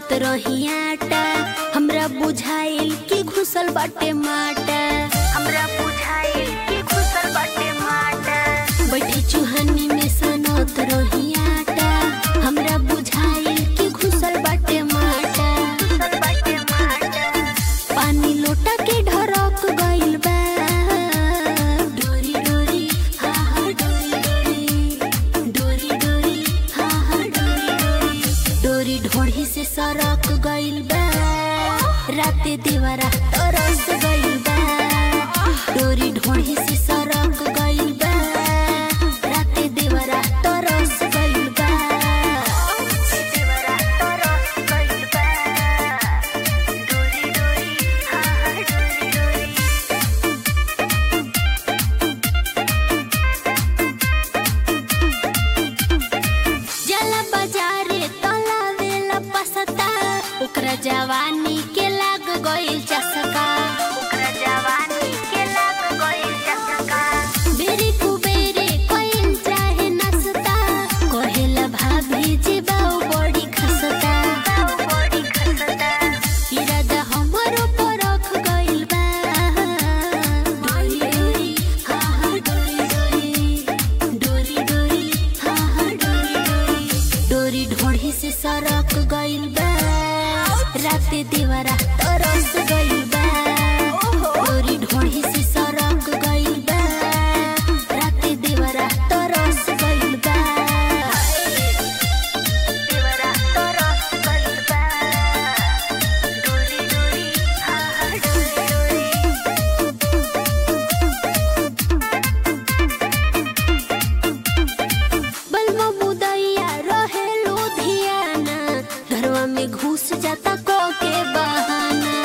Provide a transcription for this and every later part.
सानत रही आटा हमरा बुझाइल कि घुसल बाटे माटा हमरा बुझाइल कि घुसल बाटे माटा बैठी चुहनी में सानत रही आटा हमरा बुझाइल कि घुसल बाटे माटा घुसल बाटे माटा पानी लोटा के ढरक गइल बा डोरी डोरी हा हा डोरी डोरी डोरी डोरी हा हा डोरी डोरी डोरी ढोढ़ी से सरक गइल बा राते देवरा तरस गइल बा डोरी ढोढ़ी से सरक गइल बा राते देवरा तरस गइल बा देवरा तरस गइल बा डोरी डोरी हा हा डोरी डोरी जला बाजारे तलावेला पसता ओकरा जवानी के लाग गइल चसका ओकरा जवानी के लाग गइल चसका बेरी कुबेरे कोइन चाहे नसता कहेला भाभी जी बाऊ बड़ी खसता बाऊ बड़ी खसता इरादा हमरो परख गइल बा डोरी डोरी हा हा डोरी डोरी डोरी डोरी हा हा डोरी डोरी डोरी ढोढ़ी से सरक गइल बा राते देवरा तरस गइल बा डोरी ढोढ़ी से सरक गइल बा राते देवरा तरस गइल बा देवरा तरस गइल बा डोरी डोरी हा हा डोरी डोरी बलमा मुदैया रहे लुधियाना घरवा में घुस जाता को के बहाना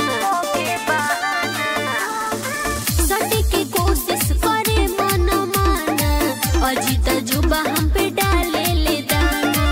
सटे के कोशिश करे मन माना अजीत जुबा हम पे डाले ले दाना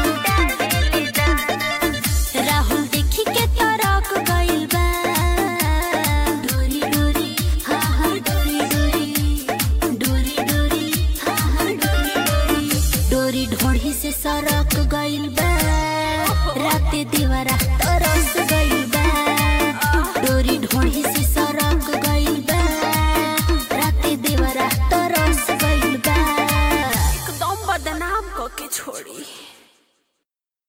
राहुल देखी के तरक गइल बा डोरी डोरी हा हा डोरी डोरी डोरी डोरी हा हा डोरी डोरी डोरी ढोढ़ी से सरक गइल बा राते देवरा तरस गइल बा डोरी ढोढ़ी से सरक गइल बा राते देवरा तरस गइल बा एकदम बदनाम क के छोड़ी